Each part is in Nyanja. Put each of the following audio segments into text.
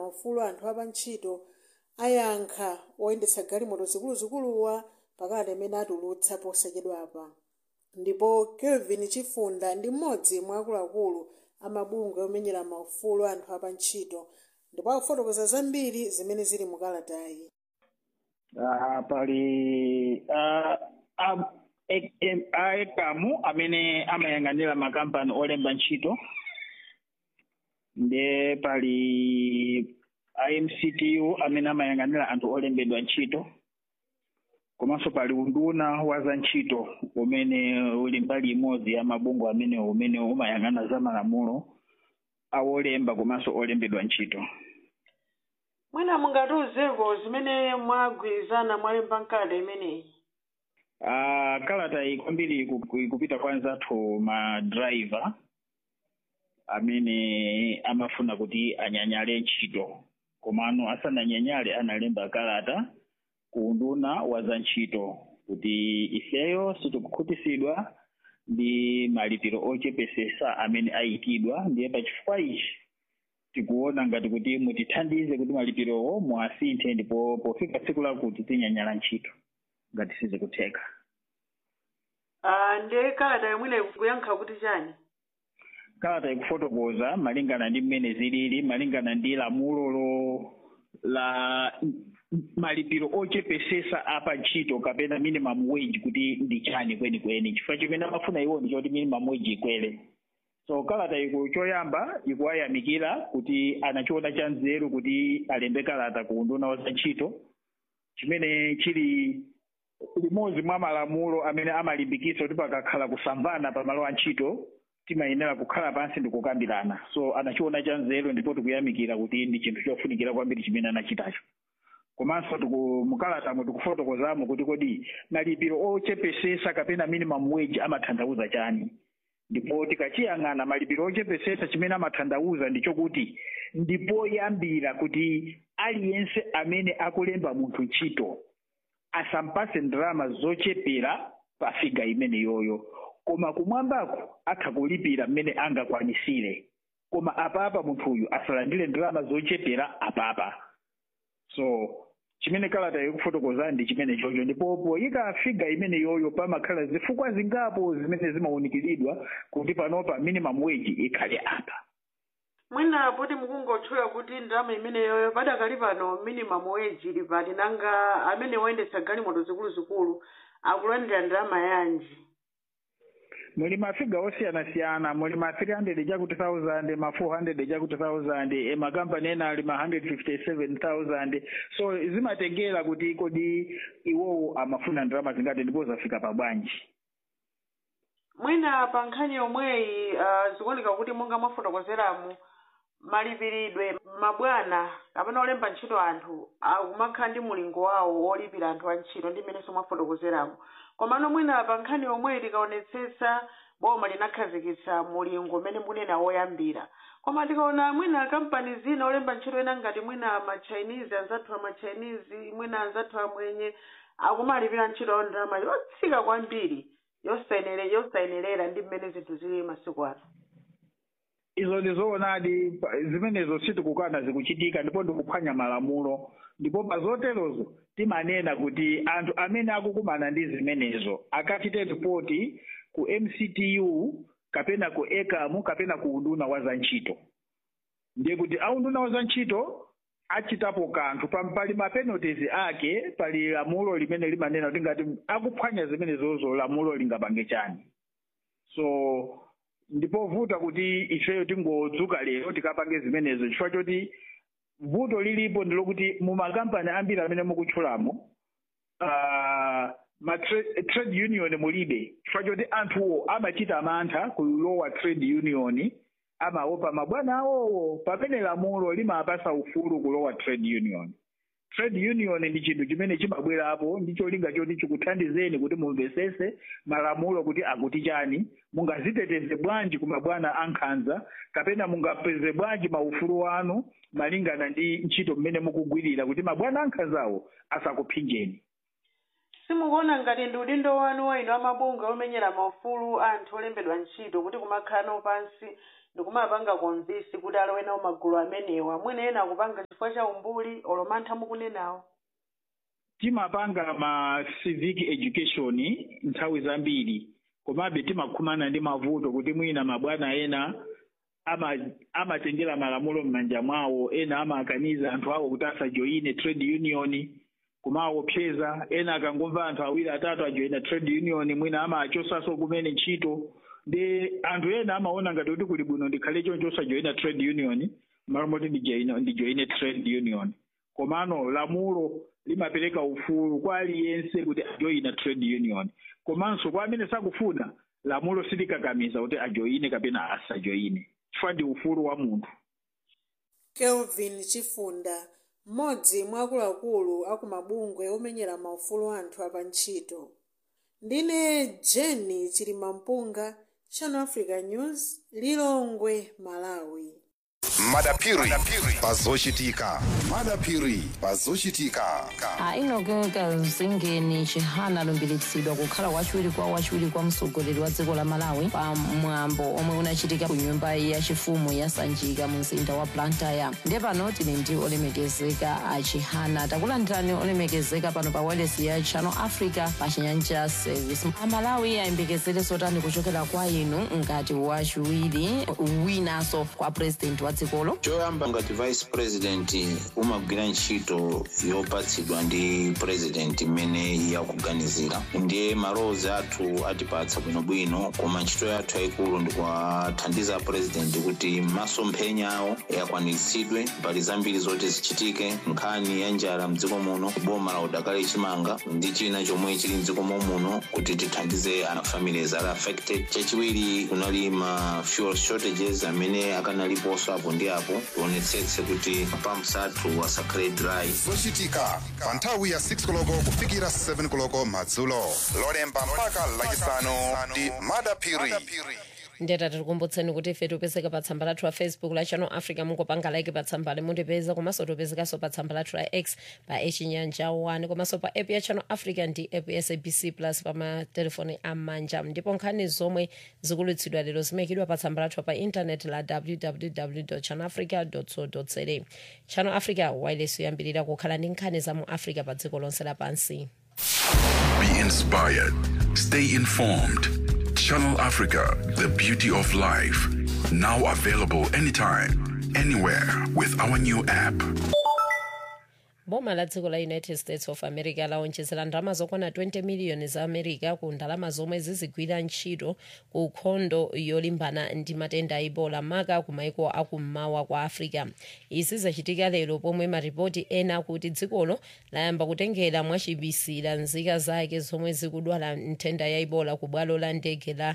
maufulu anthu apantchito ayankha oyendetsa galimoto zikuluzikuluwa pakati amene atulutsa posachedwapa ndipo kelvin chifunda ndi mmodzi mwa akuluakulu amabungwe omenyera maufulu anthu apantchito ndipo akufotokoza zambiri zimene zili mu kalatayi uh, pali uh, uh, aekamu amene amayang'anira makampani olemba ntchito ndiye pali imctu amene amayang'anira anthu olembedwa ntchito komanso pali unduna wa za ntchito umene uli mbali imodzi ya mabungwe amene umene umayang'ana za malamulo awolemba komanso olembedwa ntchito mwina mungatiuzeko zimene mwagwirizana mwalemba mkalata imeneyi uh, kalata iyi kwambiri iku- ikupita kwa anzathu madrayiva amene amafuna kuti anyanyale ntchito komano asananyanyale analemba kalata ku unduna wa za ntchito kuti ifeyo sitikukhutisidwa ndi malipiro ochepesesa amene ayikidwa ndiye pachifukwa ichi tikuona ngati kuti mutithandize kuti malipirowo muasinthe ndipo pofika tsiku lakuti tinyanyala ntchito ngati sizikutheka uh, ndiye kalata yomwene kuyankha kuti chani kalata ikufotokoza malingana ndi mmene zilili malingana ndi lamulolo la malipiro ochepesesa apa ntchito kapena minimum wage kuti ndi chani kwenikweni chifukwa chimene amafuna iwo ndi choti minimum wage ikwere so kalata iku choyamba ikuwayamikira kuti anachiona cha nzeru kuti alembe kalata ku unduna wa za ntchito chimene chili limodzi mwa malamulo amene amalimbikitsa kuti pakakhala kusamvana pamalo a ntchito timayenera kukhala pansi ndi kukambirana so anachiona cha nzeru ndipo tikuyamikira kuti ndi chinthu chofunikira kwambiri chimene anachitacho komanso tiku- mukalatamo tikufotokozamo kuti kodi malipiro ochepesesa kapena minimum wage amatanthauza chani ndipo tikachiyang'ana malipiro ochepesesa chimene amatanthauza ndi chokuti ndipoyambira kuti aliyense amene akulemba munthu ntchito asampase ndalama zochepera pa figa imene yoyo koma kumwambako atha kulipira mmene angakwanisire koma apapa munthuyu asalandire ndalama zochepera apapa so chimene kalata ikufotokoza ndi chimene chocho ndipo poyika figa imene yoyo pamakhala zifukwa zingapo zimene zimawunikiridwa kuti panopa minimum wage ikhale apa mwina poti mukungotchula kuti ndalama imeneyoyo padakali pano minimum wage ili pati nanga amene woyendetsa galimoto zikuluzikulu akulandira ndalama yanji muli mafiga osiyanasiyana muli ma 300 chakuti 1000 ma 400 chakuti 1000 e makampani ena ali ma 157000 so zimatengera kuti kodi iwowo amafuna ndalama zingati ndipo zafika pa bwanji mwina pa nkhani yomweyi uh, zikuoneka kuti monga mwafotokozeramu malipiridwe mabwana kapena olemba ntchito anthu akumakhala ndi mulingo wawo wolipira anthu antchito ndi mmenenso mwafotokozeramu komano mwina pa nkhani yomweyi tikaonetsetsa boma linakhazikitsa mulingo mmene munena woyambira koma tikaona mwina kampani zina olemba ntchito ena ngati mwina machinese anzathu amachinese mwina anzathu amwenye akumalipira ntchito awo ndalama yotsika kwambiri yosayenere yosayenerera ndi mmene zinthu zili masiku ano izo ndizoonadi pa- zimenezo sitikukana zikuchitika ndipo ndikuphwanya malamulo ndipo pa zoterozo timanena kuti anthu amene akukumana ndi zimenezo akachite ripoti ku mctu kapena ku ekamu kapena ku unduna wa za ntchito ndiye kuti aunduna wa za ntchito achitapo kanthu pa- pali mapenalties ake pali lamulo limene limanena kuti ngati akuphwanya zimenezozo lamulo lingapange chani so ndipovuta kuti ifeyo tingodzuka lero tikapange zimenezo chifukwa choti vuto lilipo ndilokuti mumakampani ambiri amene mukutchulamo uh, ma tra- trade union mulibe chifukwa choti anthuwo amachita mantha kulowa trade union amaopa mabwana awowo pamene lamulo limapasa ufulu kulowa trade union trade union ndi chinthu chimene chimabwerapo ndi cholinga choti chikuthandizeni kuti mumvesese malamulo kuti akuti chani mungaziteteze bwanji ku mabwana ankhanza kapena mungapeze bwanji maufulu anu malingana ndi ntchito mmene mukugwirira kuti mabwana ankhanzawo asakuphinjeni simukuona ngati ndi udindo wanu wa inu amabunga omenyera maufulu anthu olembedwa ntchito kuti kumakhala nawo pansi ndikumapanga konvisi kuti alowe nawo magulu amenewa mwina ena akupanga chifukwa cha umbuli olomantha mukunenawo timapanga ma civic education nthawi zambiri komabe timakhumana ndi mavuto kuti mwina mabwana ena ama- amatengera malamulo m'manja mwawo ena amakaniza anthu awo kuti asajoyine trade union kumaopseza ena akangomva anthu awiri atatu ajoyina trade union mwina amachosaso kumene ntchito ndi anthu ena amaona ngati kuti kuli bwino ndikhale choncho osajoyina trade union malo moti ndijoyine ndijoyine trade union komano lamulo limapereka ufulu kwa aliyense kuti ajoyina trade union komanso kwa amene sakufuna lamulo silikakamiza kuti ajoyine kapena asajoyine chifukwa ndi ufulu wa munthu kelvin chifunda mmodzi mwa akuluakulu aku mabungwe omenyera maufulu anthu apantchito ndine jeni chilimampunga channel africa news lilongwe malawi madapiri pazochitika madapiri pazochitika ainogeka zingeni chihana alumbiritsidwa kukhala wachiwiri kwa wachiwiri kwa mtsogoleri wa dziko la malawi pa mwambo omwe unachitika ku nyumba yachifumu ya sanjika mu mzinda wa blantyre ndiye pano tili ndi olemekezeka a chihana takulandirani olemekezeka pano pa wireless ya channel africa pa chinyanja service amalawi ayembekezere zotani kuchokera kwa inu ngati wachiwiri winanso kwa president wa dzikolo choyamba ngati vice president umagwira ntchito yopatsidwa ndi president imene yakuganizira ndiye malowozi athu atipatsa bwinobwino koma ntchito yathu yayikulu ndikuwathandiza president kuti masomphenya awo akwaniritsidwe mbali zambiri zoti zichitike nkhani ya njala mdziko muno boma la udakali chimanga ndi china chomwe chili mdziko muno kuti tithandize ana families ali affected chachiwiri kunali ma fuel shortages amene akanaliponso apo ndi apo tionetsetse kuti pumps athu asakhale dry zochitika pa nthawi ya 6 koloko kufikira 7 koloko madzulo lolemba mpaka lachisanu ndi madapiri ndeta tikukumbutseni kuti ife tipezeka pa tsamba lathu la facebook la channel africa mungopanga like pa tsambali mutipeza komanso tipezekanso pa tsamba lathu la x pa echinyanja 1 komanso pa app ya channel africa ndi app ya sabc plus pa matelefoni amanja ndipo nkhani zomwe zikulutsidwa lero zimayikidwa pa tsamba lathu pa intanet la www channel africa co za channel africa wireless yoyambirira kukhala ndi nkhani za mu africa pa dziko lonse lapansi Be inspired. Stay informed. Channel Africa, the beauty of life. Now available anytime, anywhere with our new app. boma la dziko la united states of america laonjezera ndalama zokwana 20 miliyoni za america ku ndalama zomwe zizigwira ntchito ku nkhondo yolimbana ndi matenda a ebola maka ku maiko akummawa kwa africa izi zachitika lero pomwe maripoti ena akuti dzikolo layamba kutengera mwachibisira nzika zake zomwe zikudwala nthenda ya ebola ku bwalo la ndege la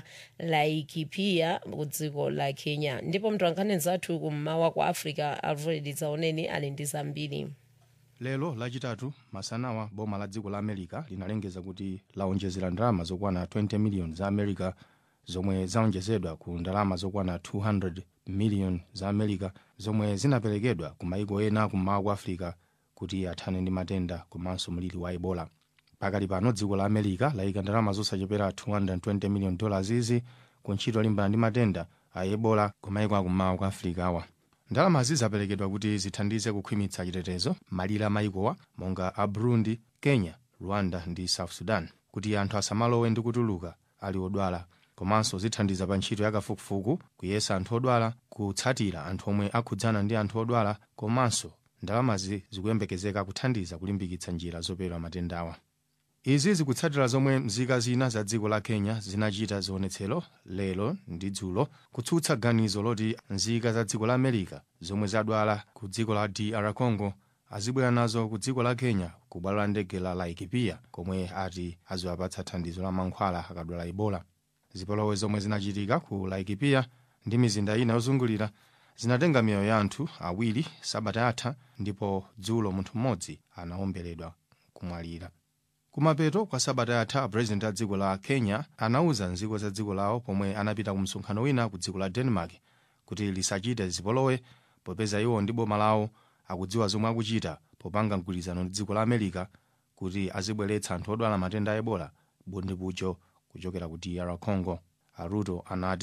laikipia ku dziko la kenya ndipo mtolankhani zathu kummawa kwa africa alfred zaoneni ali ndi zambiri lero lachitatu masanawa boma la dziko la america linalengeza kuti laonjezera ndalama zokwana 20 miliyoni za america zomwe zaonjezedwa ku ndalama zokwana 200 miliyoni za america zomwe zinaperekedwa ku maiko ena kummawa kwa africa kuti athane ndi matenda komanso mliri wa ebola pakali pano dziko la america layika ndalama zosachepera 220 miliyoni dollars izi ku ntchito yolimbana ndi matenda a ebola ku maiko akummawa kwa africa awa ndalamazi zaperekedwa kuti zithandize kukhwimitsa chitetezo malire a maikowa monga a burundi kenya rwanda ndi south sudan kuti anthu asamalowe ndi kutuluka ali odwala komanso zithandiza pa ntchito yakafukufuku kuyesa anthu odwala kutsatira anthu omwe akhudzana ndi anthu odwala komanso ndalamazi zikuyembekezeka kuthandiza kulimbikitsa njira zopewera matendawa izi zikutsatira zomwe mzika zina za dziko la kenya zinachita zionetsero lero ndi dzulo kutsutsa ganizo loti nzika za dziko la america zomwe zadwala ku dziko la dr congo azibwera nazo ku dziko la kenya ku bwalo la ndege la laikipia komwe ati aziwapatsa thandizo la mankhwala akadwala ebola zipolowe zomwe zinachitika ku laikipia ndi mizinda ina yozungulira zinatenga miyoyo ya anthu awiri sabata yatha ndipo dzulo munthu mmodzi anawomberedwa kumwalira kumapeto kwa sabata yatha purezidenti a dziko la kenya anauza nzika za dziko lawo pomwe anapita ku msonkhano wina ku dziko la denmark kuti lisachite zipolowe popeza iwo ndi boma lawo akudziwa zomwe akuchita popanga mgwirizano ndi dziko la america kuti azibweretsa anthu odwala matenda a ebola bundipucho kuchokera ku dr congo aruto anati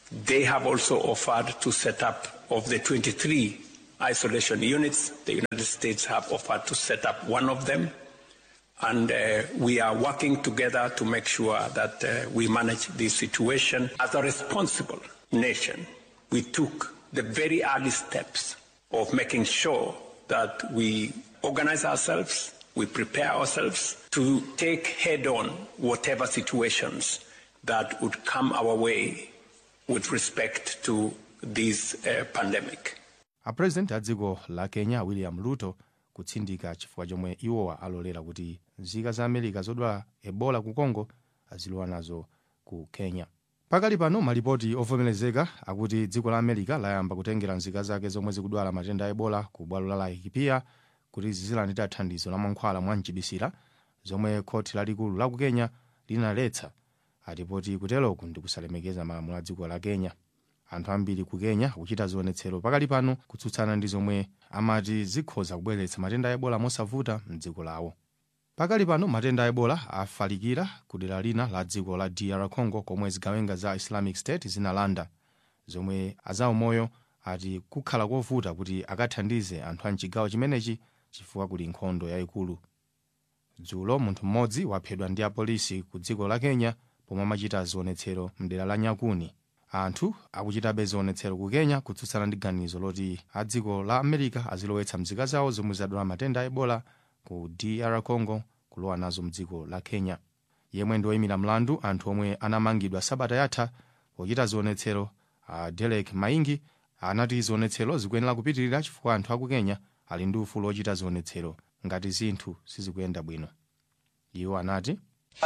They have also offered to set up, of the 23 isolation units, the United States have offered to set up one of them. And uh, we are working together to make sure that uh, we manage this situation. As a responsible nation, we took the very early steps of making sure that we organize ourselves, we prepare ourselves to take head on whatever situations that would come our way with respect to this uh, pandemic. apurezidenti a dziko la kenya william ruto kutsindika chifukwa chomwe iwowa alolera kuti nzika za america zodwala ebola ku congo azilowa nazo ku kenya pakali pano malipoti ovomerezeka akuti dziko la america layamba kutengera nzika zake zomwe zikudwala matenda a ebola ku bwalo la laikipia kuti zizilandira thandizo la mankhwala mwa mchibisira zomwe khoti lalikulu la ku kenya linaletsa atipoti kuteroku ndi kusalemekeza malamulo a dziko la kenya anthu ambiri ku kenya akuchita zionetsero pakali pano kutsutsana ndi zomwe amati zikhoza kubweretsa matenda a ebola mosavuta mdziko lawo pakali pano matenda a ebola afalikira ku dera lina la dziko la dr congo komwe zigawenga za islamic state zinalanda zomwe azaumoyo ati kukhala kovuta kuti akathandize anthu a mchigawo chimenechi chifukwa kuli nkhondo yayikulu dzulo munthu mmodzi waphedwa ndi apolisi ku dziko la kenya pomwe amachita zionetsero mdera la nyakuni anthu akuchitabe zionetsero ku kenya kutsutsana ndi ganizo loti a dziko la america azilowetsa mzika zawo zomwe zadwala matenda a ebola ku dr congo kulowa nazo mdziko la kenya yemwe ndi woyimira mlandu anthu omwe anamangidwa sabata yatha pochita zionetsero a derek maingi anati zionetsero zikuyenera kupitirira chifukwa anthu aku kenya ali ndi ufulu ochita zionetsero ngati zinthu sizikuyenda bwino iwo anati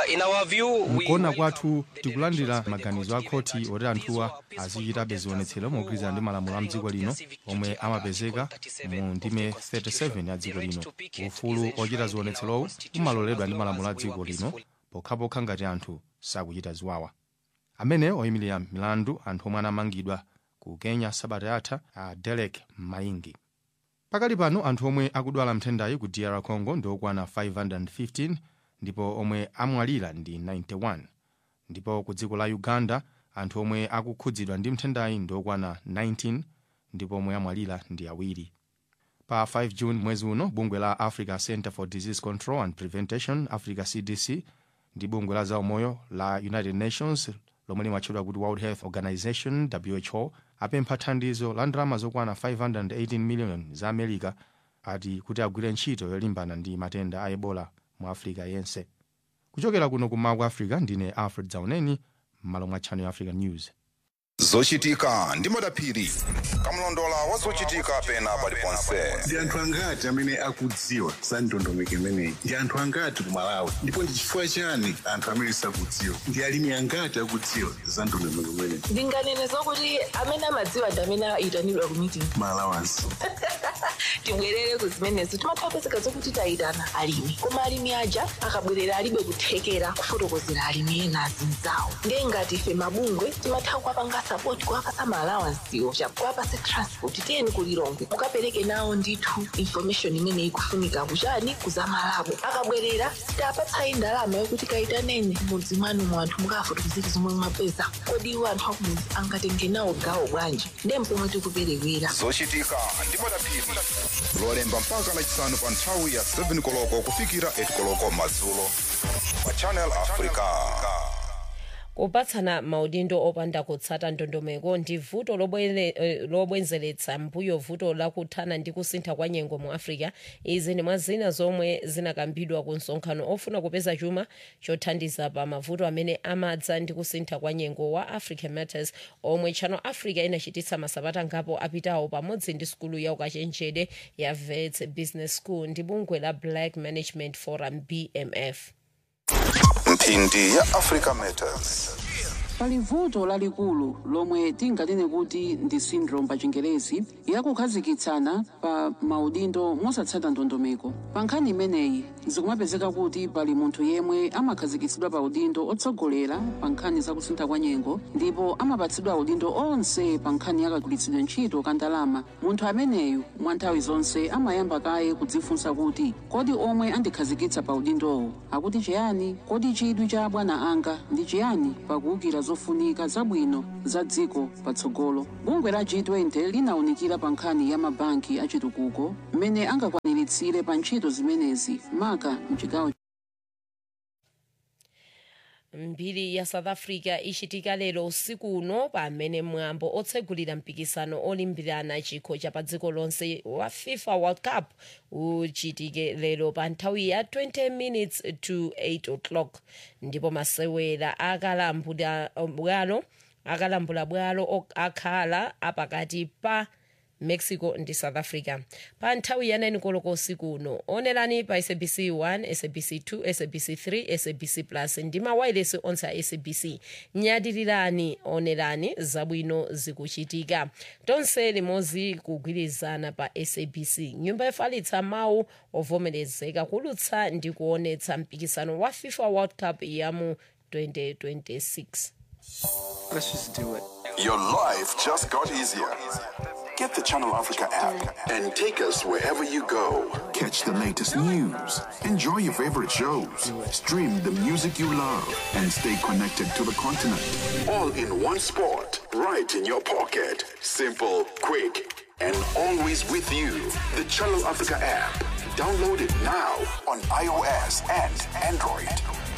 mkuona kwathu tikulandira maganizo a khoti oti anthuwa azichitabe zionetsero mogwirizana ndi malamulo a mdziko lino omwe amapezeka mu ndime 37 ya dziko lino ufulu ochita zionetserowo umaloledwa ndi malamulo a dziko lino pokhapokha ngati anthu sakuchita ziwawa amene oyimirira milandu anthu omwe anamangidwa ku kenya sabata yatha a derek maingi pakali pano anthu omwe akudwala mthendayi ku dr congo ndi okwana 515 ndipo omwe amwalira ndi 91 ndipo ku dziko la uganda anthu omwe akukhudzidwa ndi mthendayi ndi okwana 19 ndipo omwe amwalira ndi awiri pa 5 june mwezi uno bungwe la africa center for disease control and prevention africa cdc ndi bungwe la zaumoyo la united nations lomwe limatchedwa kuti world health organization who apempha thandizo la ndalama zokwana 518 million za america ati kuti agwire ntchito yolimbana ndi matenda a ebola mu africa yense kuchokera kuno ku mawu africa ndine alfred zauneni m'malo mwa channel africa news zochitika ndi madaphiri kamlondola wa zochitika pena paliponse ndi anthu angati amene akudziwa za ndondomeko imeneyi ndi anthu angati ku malawi ndipo ndi chifukwa chani anthu amene sakudziwa ndi alimi angati akudziwa za ndondomeko imeneyi ndinganene zokuti amene amadziwa ndi amene ayitanidwa ku meeting malawansi tibwerere ku zimenezo timathapezeka zokuti tayitana alimi koma alimi aja akabwerera alibe kuthekera kufotokozera alimi ena azinzawo ndiye ngati ife mabungwe timatha kuwapanga sapoti kuwapasa maalawansiwo kuwapasa transport tiyeni kulilongwe mukapereke nawo ndithu information imene ikufunika kuchani kuzamalabo akabwerera sitapatsayi ndalama yokuti kayitaneni mudzi mwanu mu anthu mukafotokozera zomwe mwapeza kodi iwo anthu akumudzi angatenge nawo gawo bwanji ndiye mpomwe tikuperewera zochitika ndi madaphiri lolemba mpaka lachisanu pa nthawi ya 7 koloko kufikira 8 koloko madzulo pa channel africa kupatsana maudindo opanda kutsata ndondomeko ndi vuto lobwere- eh, lobwenzeletsa mbuyo vuto lakuthana ndi kusintha kwa nyengo mu africa izi ndi mwa zina zomwe zinakambidwa ku msonkhano ofuna kupeza chuma chothandiza pa mavuto amene amadza ndi kusintha kwa nyengo wa african matters omwe channel africa inachititsa masabata ngapo apitawo pamodzi ndi sukulu ya ukachenjede ya vets business school ndi bungwe la black management forum bmf mphindi ya africa matters pali vuto lalikulu lomwe tinganene kuti ndi syndrome pa chingerezi yakukhazikitsana pa maudindo mosatsata ndondomeko pa nkhani imeneyi zikumapezeka kuti pali munthu yemwe amakhazikitsidwa pa udindo otsogolera pa nkhani zakusintha kwa nyengo ndipo amapatsidwa udindo onse pa nkhani yakagwiritsidwe ntchito ka ndalama munthu ameneyu mwa nthawi zonse amayamba kaye kudzifunsa kuti kodi omwe andikhazikitsa pa udindowo akuti chiyani kodi chidwi cha abwana anga ndi chiyani pakuwukira zofunika zabwino za dziko patsogolo bungwe la g20 linawunikira pa nkhani ya mabanki achitukuko mmene angakwaniritsire pa ntchito zimenezi maka mchigawo mbiri ya south africa ichitika lero usiku uno pamene mwambo otsegulira mpikisano olimbirana chikho cha pa dziko lonse wa fifa world cup uchitike lero pa nthawi ya 20 minutes to 8 o'clock ndipo masewera akalambula bwalo akalambula bwalo ok- akhala apakati pa mexico ndi south africa pa nthawi ya 9 koloko usiku uno onerani pa sabc 1 sabc 2 sabc 3 sabc plus ndi mawayilesi onse a sabc nyadirirani onerani zabwino zikuchitika tonse limodzi kugwirizana pa sabc nyumba yofalitsa mawu ovomerezeka kulutsa ndi kuonetsa mpikisano wa fifa world cup ya mu 2026 Let's just do it. Your life just got easier. Get the Channel Africa app and take us wherever you go. Catch the latest news, enjoy your favorite shows, stream the music you love, and stay connected to the continent. All in one spot, right in your pocket. Simple, quick, and always with you. The Channel Africa app. Download it now on iOS and Android.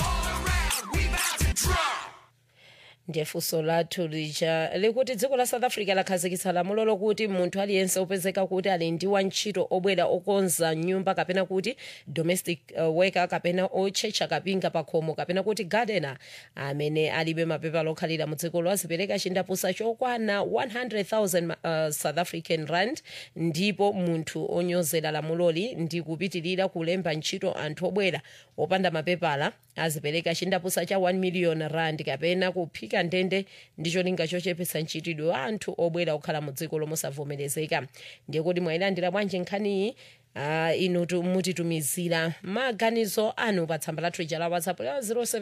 ndiye funso lathu lija likuti dziko la south africa lakhazikitsa lamulo lokuti munthu aliyense opezeka kuti ali ndi wantchito obwera okonza nyumba kapena kuti domestic uh, worker kapena otchetcha kapinga pa khomo kapena kuti gardener amene alibe mapepala okhalira mu dzikolo azipereka chindapusa chokwana 100,000 uh, south african rand ndipo munthu onyozera lamuloli ndi kupitirira kulemba ntchito anthu obwera opanda mapepala azipereka chindapusa cha 1 million rand kapena kuphika ndende ndi cholinga chochepetsa ntchitidwe wa anthu obwera okhala mu dziko lomwe osavomerezeka ndiye kuti mwayilandira bwanji nkhaniyi Uh, inu tu- mutitumizira maganizo anu pa tsamba lathu ija la whatsapp la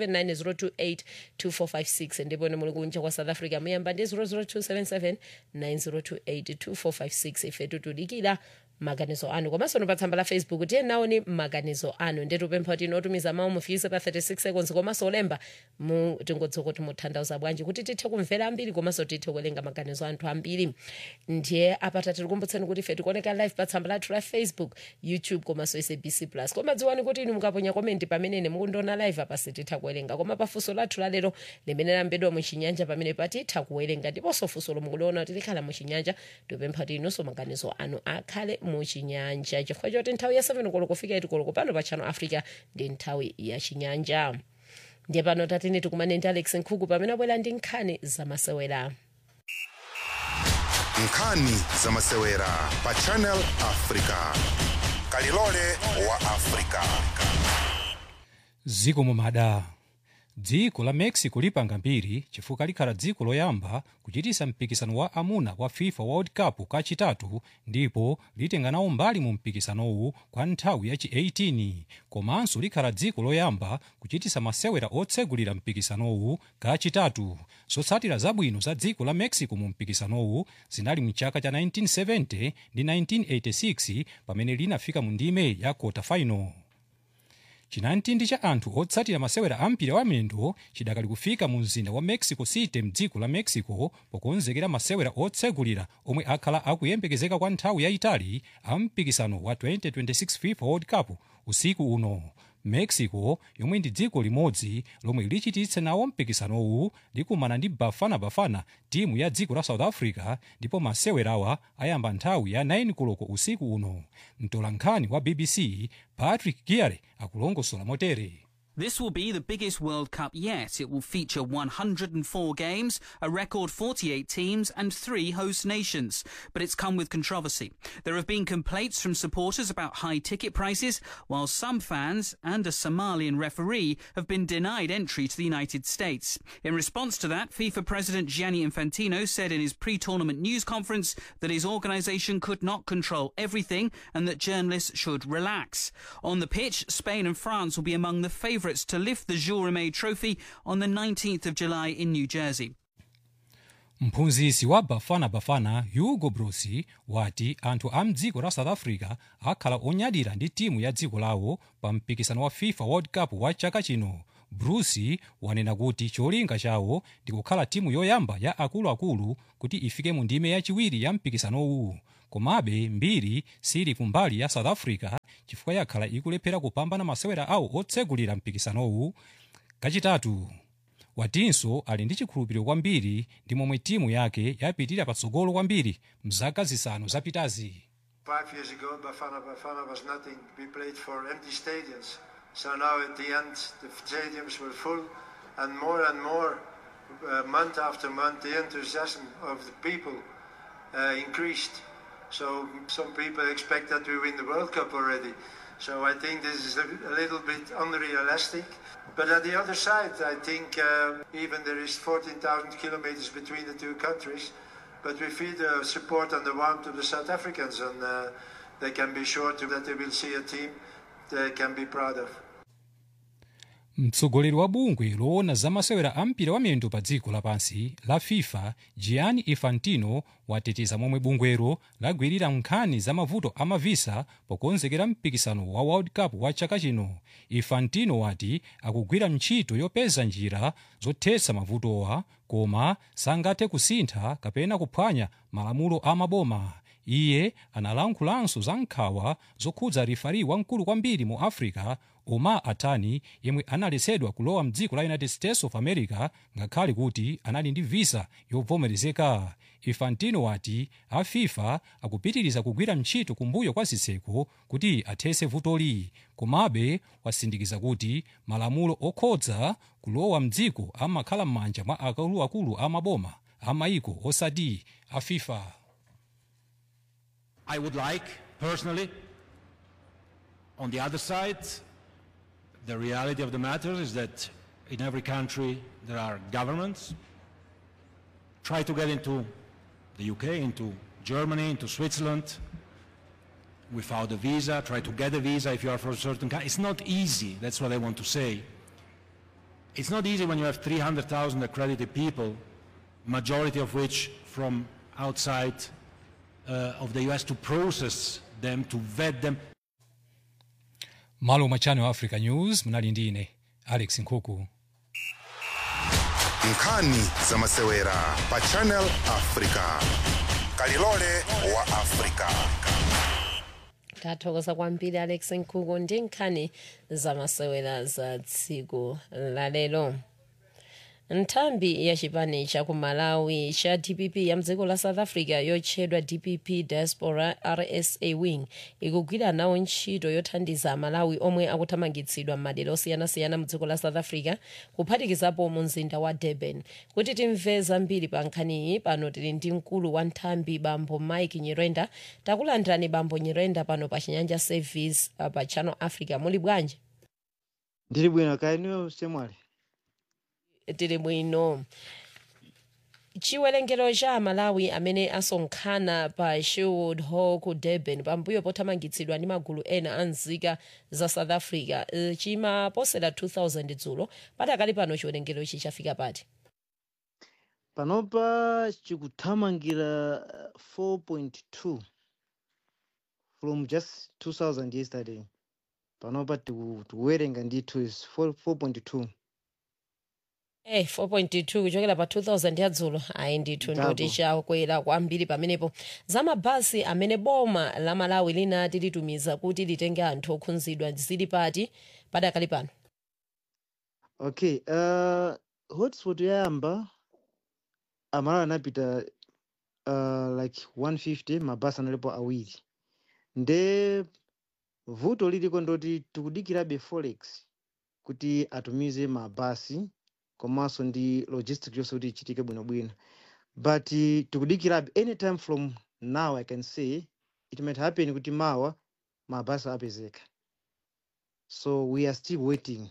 0790282456 ndipo ine muli kunja kwa south africa muyamba ndi 0027790282456 ife tutudikira maganizo anu komanso no pa tsamba la facebook tiye naoni maganizo anu ndetupempha kuti inotumiza mawu mufiise pa 36 seconds komanso olemba mu tingodzoka kuti mutanthauza bwanji kuti tithe kumvera ambiri komanso tithe kuwerenga maganizo anthu ambiri ndiye apata tikukumbutseni kuti ife tikuoneka live pa tsamba lathu la facebook youtube komanso sabc plus koma dziwani kuti inu mukaponya komenti pamene mukundiona live apa sititha kuwerenga koma pafunso lathu lalero limene lambedwa muchinyanja pamene patitha kuwerenga ndiponso funso lomwe mukuliona kuti likhala muchinyanja tipempha kuti inunso maganizo anu akhale muchinyanja chifukwa choti nthawi ya 7 koloko kufika 8 koloko pano pa channel africa ndi nthawi ya chinyanja ndiye pano tatini tikumane ndi alex nkhuku pamene abwera ndi nkhani zamasewera nkhani zamasewera pa channel africa kalilole wa africa dziko mumada dziko la mexico lipanga mbiri chifukwa likhala dziko loyamba kuchitisa mpikisano wa amuna wa fifa world cup kachitatu ndipo litenga nawo mbali mu mpikisanowu kwa nthawi yachi 18 komanso likhala dziko loyamba kuchitisa masewera otsegulira mpikisanowu kachitatu zotsatira zabwino za dziko la mexico mu mpikisanowu zinali mchaka cha 1970 ndi 1986 pamene linafika mu ndime ya quarter final chinamtindi cha anthu otsatira masewera ampira wa miyendo chidakali kufika mu mzinda wa mexico city mdziko la mexico pokonzekera masewera otsegulira omwe akhala akuyembekezeka kwa nthawi yayitali a mpikisano wa 2026 fifa world cup usiku uno mexico yomwe ndi dziko limodzi lomwe lichititse nawo mpikisanowu likumana ndi bafana bafana timu ya dziko la south africa ndipo masewerawa ayamba nthawi ya 9 koloko usiku uno mtolankhani wa bbc patrick giare akulongosola motere This will be the biggest World Cup yet. It will feature 104 games, a record 48 teams, and three host nations. But it's come with controversy. There have been complaints from supporters about high ticket prices, while some fans and a Somalian referee have been denied entry to the United States. In response to that, FIFA President Gianni Infantino said in his pre tournament news conference that his organisation could not control everything and that journalists should relax. On the pitch, Spain and France will be among the favourites to lift the Jules Rimet Trophy on the 19th of July in New Jersey. mphunzitsi wa bafana bafana hugo brosi wati anthu a mdziko la south africa akhala onyadira ndi timu ya dziko lawo pa mpikisano wa fifa world cup wa chaka chino bruce wanena kuti cholinga chawo ndi kukhala timu yoyamba ya akuluakulu kuti ifike mu ndime yachiwiri ya mpikisanowu komabe mbiri sili kumbali ya south africa chifukwa yakhala ikulephera kupambana masewera awo otsegulira mpikisanowu kachitatu watinso ali ndi chikhulupiriro kwambiri ndi momwe timu yake yapitirira patsogolo kwambiri mzaka zisanu zapitazi Five years ago, Bafana Bafana was nothing. We played for empty stadiums. So now at the end, the stadiums were full, and more and more, uh, month after month, the enthusiasm of the people uh, increased. So some people expect that we win the World Cup already. So I think this is a, a little bit unrealistic. But at the other side, I think uh, even there is 14,000 kilometers between the two countries. But we feel the support and the warmth of the South Africans, and uh, they can be sure to, that they will see a team they can be proud of. mtsogoleri wa bungwe loona za masewera a mpira wa miyendo pa dziko lapansi la fifa gianni infantino wateteza momwe bungwero lagwirira nkhani za mavuto a mavisa pokonzekera mpikisano wa world cup wa chaka chino infantino wati akugwira ntchito yopeza njira zothetsa mavutowa koma sangathe kusintha kapena kuphwanya malamulo a maboma iye analankhulanso za nkhawa zokhudza rifari wamkulu kwambiri mu africa omar atani yemwe analetsedwa kulowa mdziko la united states of america ngakhale kuti anali ndi visa yovomerezeka infantino wati a fifa akupitiriza kugwira ntchito kumbuyo kwa zitseko kuti athetse vutoli komabe wasindikiza kuti malamulo okhudza kulowa mdziko amakhala m'manja mwa akuluakulu a maboma a maiko osati a fifa I would like, personally, on the other side, the reality of the matter is that in every country there are governments. Try to get into the UK, into Germany, into Switzerland without a visa. Try to get a visa if you are from a certain country. It's not easy, that's what I want to say. It's not easy when you have 300,000 accredited people, majority of which from outside uh, of the US to process them, to vet them. malo mwa channel africa news munali ndi ine alex nkhuku nkhani za masewera pa channel africa kalilole wa africa tathokoza kwambiri alex nkhuku ndi nkhani zamasewera za tsiku lalero nthambi ya chipani cha ku malawi cha dpp ya mdziko la south africa yotchedwa dpp diaspora rsa wing ikugwira nawo ntchito yothandiza amalawi omwe akuthamangitsidwa m'madera osiyanasiyana mdziko la south africa kuphatikizapo mu mzinda wa durban kuti timve zambiri pa nkhaniyi pano tili ndi mkulu wa nthambi bambo mike nyirenda takulandirani bambo nyirenda pano pa chinyanja service uh, pa channel africa muli bwanji ndili bwino kaeniyo semwali tili bwino chiwerengero cha amalawi amene asonkhana pa sherwood hall ku durban pambuyo pothamangitsidwa ndi magulu ena a nzika za south africa eh, chimaposera 2000 dzulo patakali pano chiwerengero ichi chafika pati panopa chikuthamangira uh, 4.2 from just 2000 yesterday panopa tiku- tikuwerenga ndithu is 4 4.2 Eh 4.2 kuchokera pa 2000 yadzulo ayi ndithu Ndabo. ndoti chakwera kwambiri pamenepo za mabasi amene boma la malawi linati litumiza kuti litenge anthu okhudzidwa zili pati padakali pano okay uh, hotspot yayamba amalawi anapita uh, like 150 mabasi analipo awiri nde vuto liliko ndoti tikudikirabe forex kuti atumize mabasi komanso ndi logistic yonse kuti ichitike bwinobwino but uh, tikudikirabe anytime from now i can say it might happen kuti mawa mabasi apezeka so we are still waiting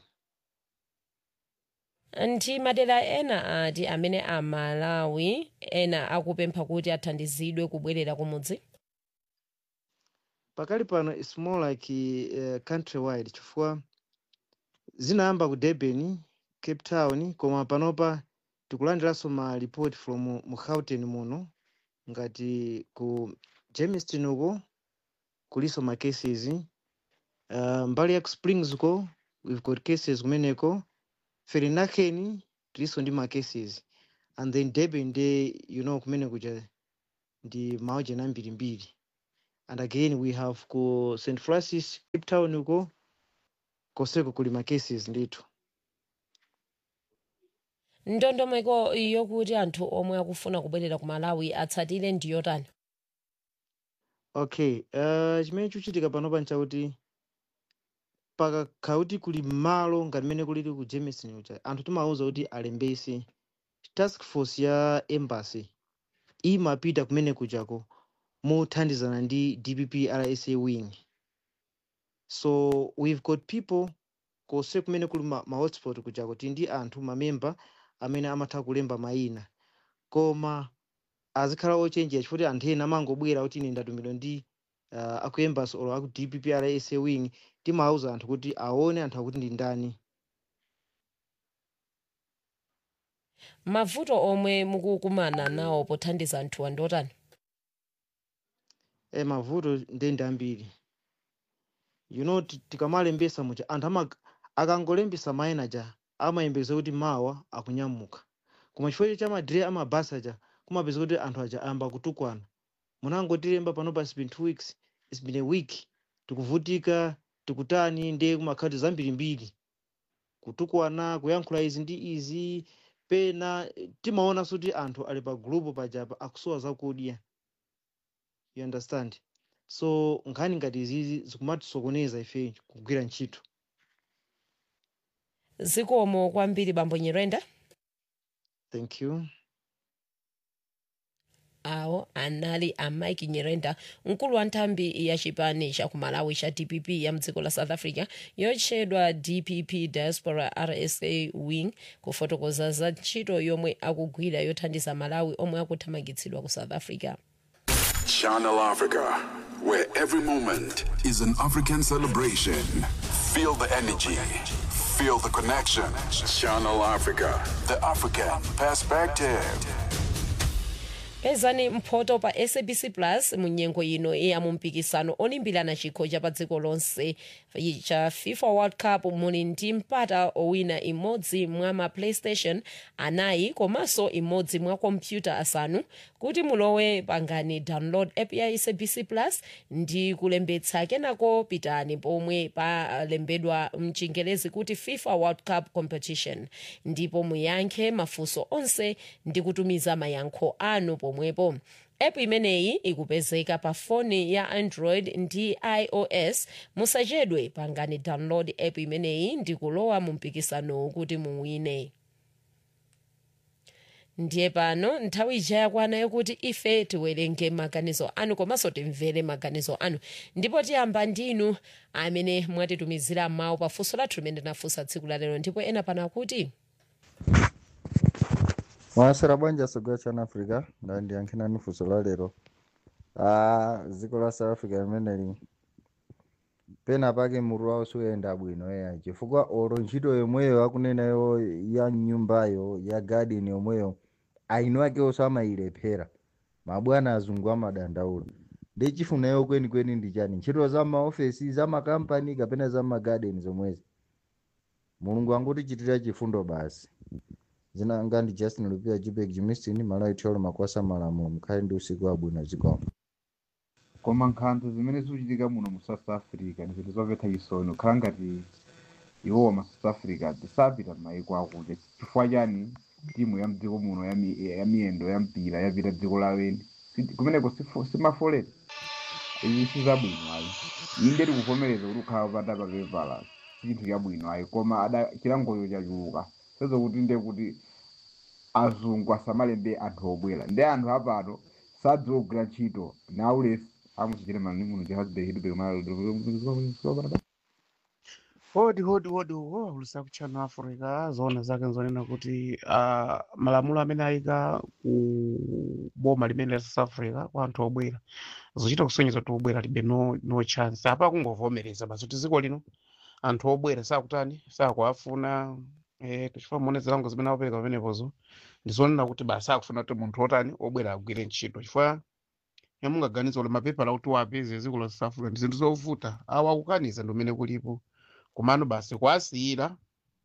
ndi madera ena ati amene amalawi ena akupempha kuti athandizidwe kubwerera kumudzi pakali pano its more like uh, country wide chifukwa zinayamba ku durban cape town koma panopa tikulandiranso ma report from mu gauteng muno ngati ku germiston uko kuliso ma cases uh, mbali ya ku springs uko we've got cases kumeneko ferinaken tilinso ndi ma cases and then durban nde you know kumene kuja ndi maujena ambirimbiri and again we have ku st francis cape town uko koseko kuli ma cases ndithu ndondomeko yokuti anthu omwe akufuna kubwerera ku malawi atsatire ndiyotani okay uh, chimene chikuchitika panopa nchakuti pakakhala kuti kuli malo ngati mmene kulili ku jameson uja anthu timawuza kuti alembese task force ya embassy imapita kumene kujako mothandizana ndi dpp rsa wing so we've got people kose kumene kuli ma, ma hotspot kujako tili ndi anthu mamemba amene amatha kulemba mayina koma azikhala ochenjera chifukwa anthu ena amangobwera kuti ine ndatumidwa ndi uh, aku embassy or aku dpp rsa wing timawuza anthu kuti aone anthu akuti ndi ndani mavuto omwe mukukumana nawo pothandiza anthuwa ndotani e mavuto ndende ambiri you know ti- tikamalembesa muja anthu ama akangolembesa mayina ja amayembekeza kuti mawa akunyamuka koma chifukwa cha madire amabasi aja kumapeza kuti anthu aja ayamba kutukwana munangotilemba panopa it's been two weeks it's been a week tikuvutika tikutani ndiye kumakhala zambirimbiri kutukwana kuyankhula izi ndi izi pena eh, timaonanso kuti anthu ali pa gulupu pajapa akusowa zakudya you understand so nkhani ngati izizi zikumatisokoneza ife kugwira ntchito zikomo kwambiri bambo nyirenda thank you awo anali a mike nyirenda mkulu wa nthambi ya chipani cha kumalawi cha dpp ya mdziko la south africa yotchedwa dpp diaspora rsa wing kufotokoza za ntchito yomwe akugwira yothandiza malawi omwe akuthamangitsidwa ku south africa Channel Africa, where every moment is an African celebration. Feel the energy, feel the connection. Channel Africa, the African perspective. pezani mphoto pa sabc plus mu nyengo ino ya mumpikisano olimbirana chikho cha pa dziko lonse cha fifa world cup muli ndi mpata owina imodzi mwa ma playstation anayi komanso imodzi mwa kompyuta asanu kuti mulowe pangani download app ya sabc plus ndi kulembetsa kenako pitani pomwe palembedwa mchingerezi kuti fifa world cup competition ndipo muyankhe mafunso onse ndi kutumiza mayankho anu pomwepo app imeneyi ikupezeka pa foni ya android ndi ios musachedwe pangani download app imeneyi ndi kulowa mu mpikisanowu kuti muwine ndiye pano nthawi ija yakwana yokuti ife tiwerenge maganizo anu komanso timvere maganizo anu ndipo tiyamba ndinu amene mwatitumizira mawu pa funso lathu limene tinafunsa tsiku la lero ndipo ena pano akuti mwasera bwanji asogwa chana africa ndandiyankhirani funso la lero ah dziko la south africa limeneli pena pake mutu wawo suyenda bwino eya chifukwa olo ntchito yomweyo akunenayo ya nyumbayo ya garden yomweyo aino akewo amayilephera mabwana azungu amadandaula ndi chifunayo kwenikweni ndi chani ntchito za maofesi za makampani kapena za magarden zomwezi mulungu angutichitira chifundo basi zina nga ndi justin lupia jubek jimistin malawi thiolo makwasa malamulo mukhale ndi usiku wabwino zikomo koma nkhanza zimene zikuchitika muno mu south africa ndi zinthu zomvetsa chisoni kukhala ngati iwowa ma south africa tisapita m'mayiko akuti chifukwa chani timu ya mdziko muno ya mi- ya miyendo ya mpira yapita dziko laweni Si- kumeneko sifo- simafolera izi sizabwino ayi inde tikuvomereza kuti ukhala upata papevala si chinthu chabwino ayi koma ada chilangocho chachuluka sezokuti nde kuti azungu asamalembe anthu obwera ndi anthu apato sadzogwira ntchito naulesi amuchichire mani muno jehazibehidubekmaa hodi hodi hodi ho lusa kuchano africa zoona zake nzonena kuti uh, malamulo amene ayika ku boma limene la south africa kwa anthu obwera zochita kusonyeza kuti obwera libe no, no chance apa kungovomereza basi kuti dziko lino anthu obwera sakutani sakuafuna eh, tichifuna muone zilango zimene apereka pamenepozo ndizonena kuti basi akufuna kuti munthu otani obwera agwire ntchito chifukwa yamungaganiza kuti mapepala kuti wapeze dziko la south africa ndi zinthu zovuta awa akukaniza ndi umene kulipo komano basi kwasiyira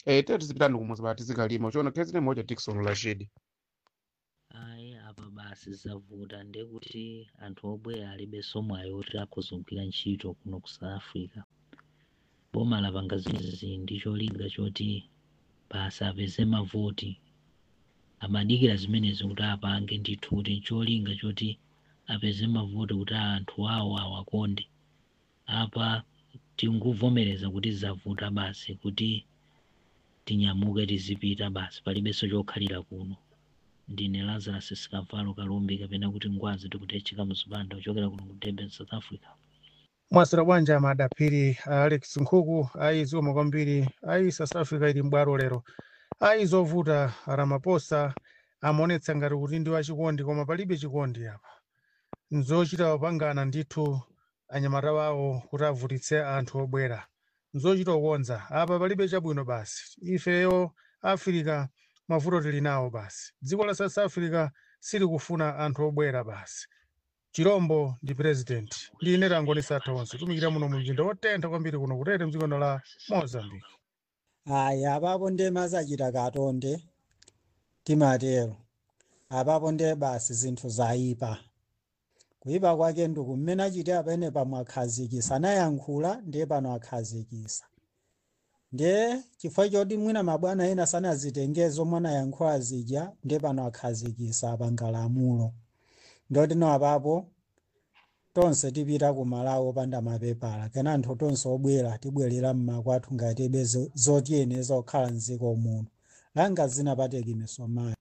eh tete tizipitani kumuzi pa tizikalima uchiona khezi ne moja Dickson Rashid ayi apa basi zavuta ndekuti anthu obwera alibe somwayo oti akhuzogwira ntchito kuno ku south africa boma lapanga zimenezi ndi cholinga choti basi apeze mavoti amadikira zimenezi kuti apange ndithu kuti cholinga choti apeze mavoti kuti anthu awo awakonde apa tinguvomereza kuti zavuta basi kuti tinyamuke tizipita basi palibenso chokhalira kuno ndine lazarus sikavalo kalumbi kapena kuti ngwazi tikutecheka muzipanda kuchokera kuno ku durban south africa mwasira bwanji amadapiri alex nkhuku ayi zikoma kwambiri ayi south africa ili mbwalo lero ayi zovuta ramaphosa amaonetsa ngati kuti ndi wachikondi koma palibe chikondi apa nzochita opangana ndithu anyamata wawo kuti avutitse anthu obwera nzochita kukonza apa palibe chabwino basi ifeyo africa mavuto tili nawo basi dziko la south africa silikufuna anthu obwera basi chirombo ndi president line langonisa tonse tumikira muno mu mzinda wotentha kwambiri kuno kutete mdziko la mozambique ayi apapo nde mazachita katonde timatero apapo nde basi zinthu zayipa kuyipa kwake nduku mmene achite apene pamwe akhazikisa anayankhula ndiye pano akhazikisa ndiye chifukwa choti mwina mabwana ena sanazitengeze zomwe anayankhula zija ndiye pano akhazikisa apanga lamulo ndoti no apapo tonse tipita ku malawi opanda mapepala kena anthu tonse obwera tibwerera mmakwathu ngati ibe zo- zotiyeneza kukhala mdziko muno langa zinapateki misomayo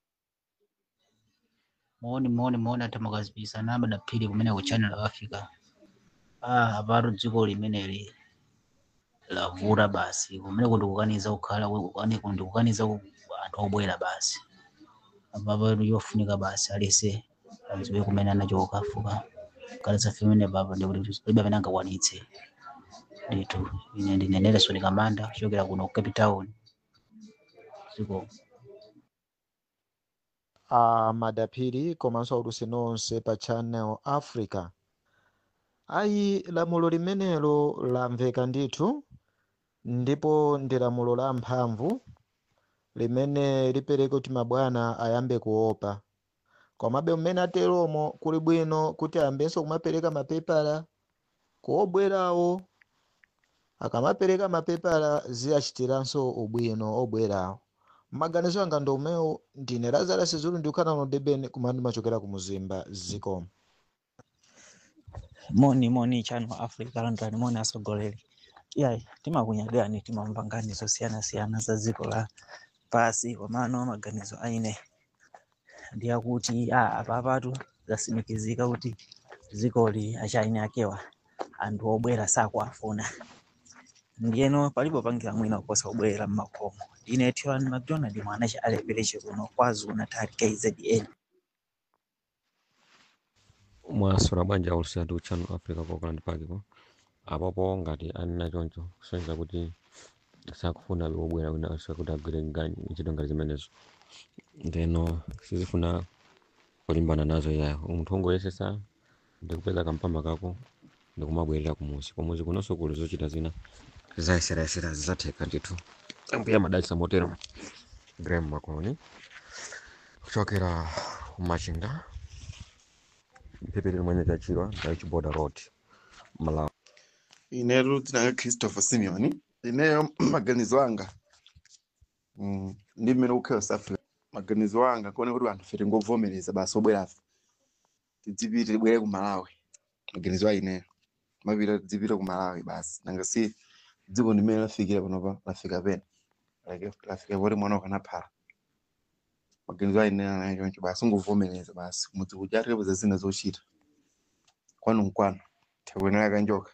muoni muoni muoni atamakazipisana namba daphiri kumene ku channel africa ah apatu dziko limeneli lavuta basi kumene kundikukaniza kukhala kukani- kundikukaniza ku- anthu obwera basi apapo yofunika basi alese adziwe kumene anacho kukafuka kalitsa femene papa ndikuti palibe amene angakwanitse ndithu ine ndine nelson kamanda kuchokera kuno ku cape town dziko a madaphiri komanso aulusi nonse pa channel africa ayi lamulo limenelo lamveka ndithu ndipo ndi lamulo la mphamvu limene lipereka kuti mabwana ayambe kuopa komabe mmene ateromo kuli bwino kuti ayambenso kumapereka mapepala kuobwerawo akamapereka mapepala ziyachitiranso ubwino obwerawo maganizo anga ndi omwewo ndine lazarus zulu ndikukhala no durban kumene ndimachokera ku muzimba zikomo moni moni channel africa london moni asogoleri yayi timakunyagani timamva nkhani zosiyana-siyana za dziko la pasi komano maganizo aine ndi akuti a apapatu zasimikizika kuti dzikoli achaine akewa anthu obwera sakuafuna ndiyeno palipo pangira mwina kuposa kubwerera mmakomo ine tiran mcdonald mwana cha alepereche kuno kwazulu natal kzn mwasula bwanji aulusatu channel africa ku auckland park po apopo ngati anena choncho kusonyeza kuti sakufuna obwera wina kuti agwire ngani ntchito ngati zimenezo ndeno sizifuna kulimbana nazo yayo munthu wongoyesesa ndikupeza kampama kako ndikumabwerera kumuzi kumuzi kunonso kuli zochita zina zayeserayesera zizatheka ndithu ambuya madalitsa motero graham makoni kuchokera kumachinga mphepete limwenye chachirwa ndaichiboda road malawi inetu tinanga christopher simeon ineyo maganizo anga mm, ndi mmene kukhala south africa maganizo anga kuone kuti anthu fe tingovomereza basi obwerafe tidzipite tibwere ku malawi maganizo aineyo mapita tidzipite ku malawi basi nanga si dziko ndimene lafikira panopa lafika pena like lafika poti mwana ukanaphala maganizo aineyo anayo choncho basi ungovomereza basi mudzi kuja atikapoza zina zochita kwanu nkwanu tikuyenera kanjoka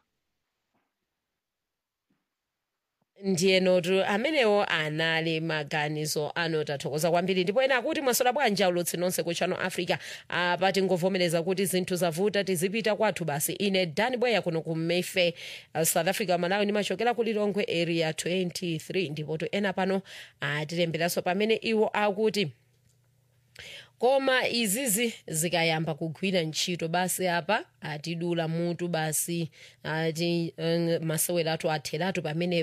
ndiyenotu amenewo anali maganizo ano tathokoza kwambiri ndipo ena akuti mwasola bwanji aulutsi nonse ku channel africa apa tingovomereza kuti zinthu zavuta tizipita kwathu basi ine dani bweya kuno ku mayfair uh, south africa malawi ndimachokera ku lilongwe area 23 ndipo to ena pano atilemberanso pamene iwo akuti koma izizi zikayamba kugwira ntchito basi apa atidula mutu basi ati uh, masewera athu atheratu pamenepa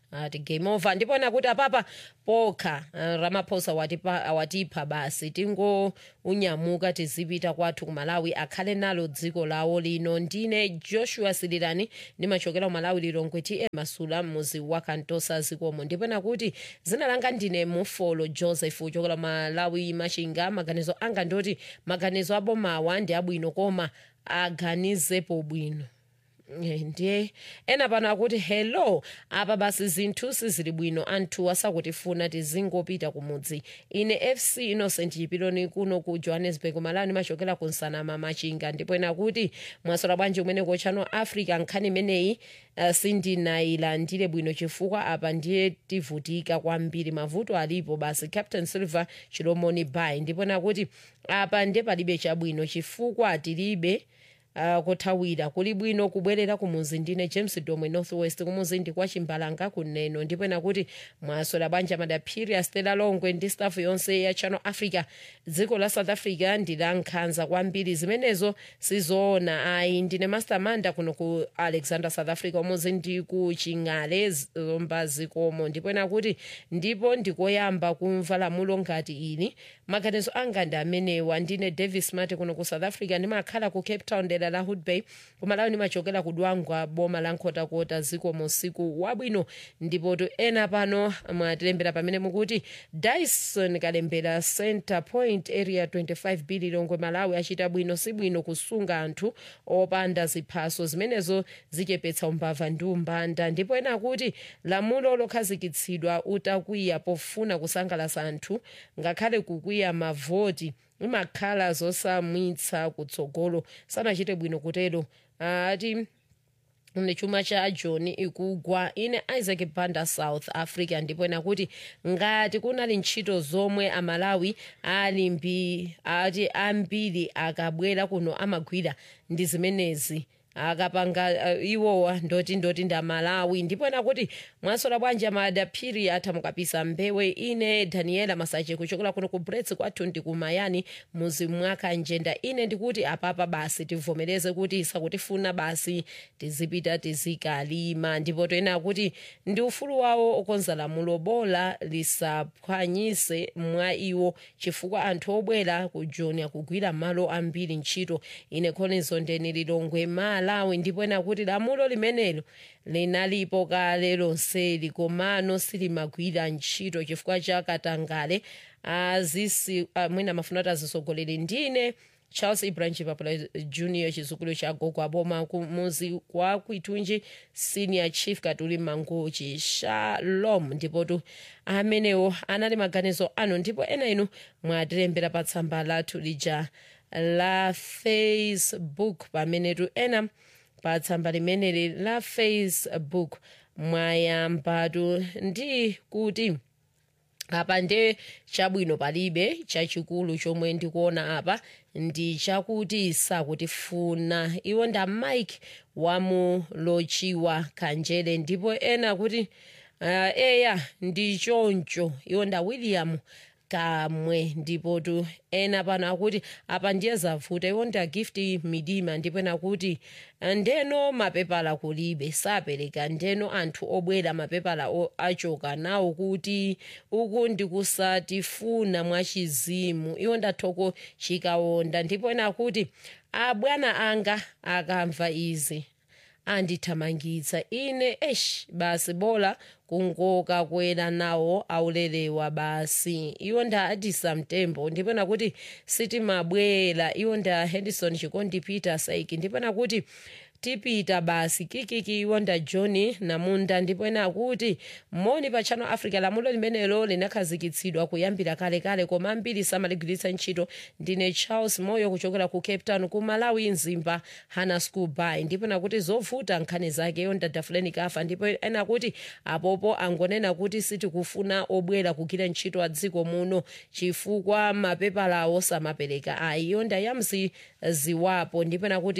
ati game over ndipo ena kuti apapa pokha uh, ramaphosa watipa, awatipha basi tingounyamuka tizipita kwathu ku malawi akhale nalo dziko lawo lino ndine joshua sililani ndimachokera ku malawi lilongwe tm masula muzi wa kantosa zikomo ndipo ena kuti zina langa ndine mufolo joseph uchokera malawi machinga maganizo anga ndoti maganizo abomawa ndi abwino koma aganizepo bwino Eh, ndiye ena pano akuti hello apa basi zinthu sizili bwino anthu asakutifuna tizingopita kumudzi ine fc innocent chipiloni kuno ku johannesburg malawi ndimachokera ku nsanama machinga ndipo ena kuti mwasola bwanji umene ku channel africa nkhani imeneyi uh, sindinayilandire bwino chifukwa apa ndiye tivutika kwambiri mavuto alipo basi captain silver chilomoni bay ndipo ena kuti apa ndiye palibe chabwino chifukwa tilibe uh, kuthawira kuli bwino kubwerera kumuzi ndine james domwe northwest kumuzi ndi kwa chimbalanga kuneno ndipo ena kuti mwasola banja madaphiri a stella longwe ndi staff yonse ya channel africa dziko la south africa ndi la nkhanza kwambiri zimenezo sizoona ayi ndine mastermanda kuno ku alexander south africa kumuzi ndi ku ching'ale zomba zikomo ndipo ena kuti ndipo ndikoyamba kumva lamulo ngati ili maganizo anga ndi amenewa ndine davis mati kuno ku south africa ndimakhala ku cape town dera la hood bay kumalawi ndimachokera ku dwangwa boma la nkhotakota zikomo usiku wabwino ndipo to ena pano mwatilembera pamene mukuti dyson kalembera center point area 25 b lilongwe malawi achita bwino si bwino kusunga anthu opanda ziphaso zimenezo zichepetsa umbava ndi umbanda ndipo ena akuti lamulo lokhazikitsidwa utakwiya pofuna kusangalatsa anthu ngakhale kukwiya mavoti imakhala zosamwitsa kutsogolo sanachite bwino kutero ati ne chuma cha john ikugwa ine isaac banda south africa ndipo ena kuti ngati kunali ntchito zomwe amalawi ali mbi ati ambiri akabwera kuno amagwira ndi zimenezi akapanga uh, iwowa ndoti ndoti ndi amalawi ndipo ena kuti mwasola bwanji amadaphiri atha mukapisa mbewe ine daniela masache kuchokera kuno ku brets kwathu ndi kumayani muzi mwaka njenda ine ndikuti apapa basi tivomereze kuti isakutifuna basi tizipita tizikalima ndipo toena kuti ndi ufulu wawo okonza lamulo bola lisaphwanyise mwa iwo chifukwa anthu obwera ku joni akugwira malo ambiri ntchito ine khonizo ndeni lilongwe malawi ndipo ena kuti lamulo limenelo linalipo kale lonseli komano silimagwira ntchito chifukwa cha katangale azisi mwina mafuna kuti azisogolere ndine charles ibrahim chipapula junior chizukulu cha gogo aboma kumuzi kwa kwitunji senior chief katuli mangochi shalom ndipotu amenewo anali maganizo anu ndipo ena inu mwatilembera pa tsamba lathu lija la facebook pamenetu ena pa tsamba limeneli la facebook mwayambatu ndi kuti apa nde chabwino palibe chachikulu chomwe ndikuona apa ndi chakuti sakutifuna iwo nda mike wamulochiwa kanjere ndipo ena kuti uh, eya ndi choncho iwo nda william kamwe ndipo tu ena pano akuti apa ndiye zavuta iwo nda gift midima ndipo ena kuti ndeno mapepala kulibe sapereka ndeno anthu obwera mapepala achoka nawo kuti uku ndikusatifuna mwachizimu iwo ndathoko chikawonda ndipo ena akuti abwana anga akamva izi andithamangitsa ine esh basi bola kungoka kwera nawo aulelewa basi iwo nda adisa mtembo ndipo nakuti sitimabwera iwo nda henderson chikondi peter saiki ndipo nakuti tipita basi kikiki iwo nda john namunda ndipo ena akuti moni pa channel africa lamulo limenelo linakhazikitsidwa kuyambira kalekale koma ambiri samaligwiritsa ntchito ndine charles moyo kuchokera ku cape town ku malawi mzimba hana school by ndipo nakuti zovuta nkhani zake iyo ndadafuleni kafa ndipo ena kuti apopo angonena kuti sitikufuna obwera kugwira ntchito a dziko muno chifukwa mapepalawo samapereka ayi iyo ndayamzi ziwapo ndipo nakuti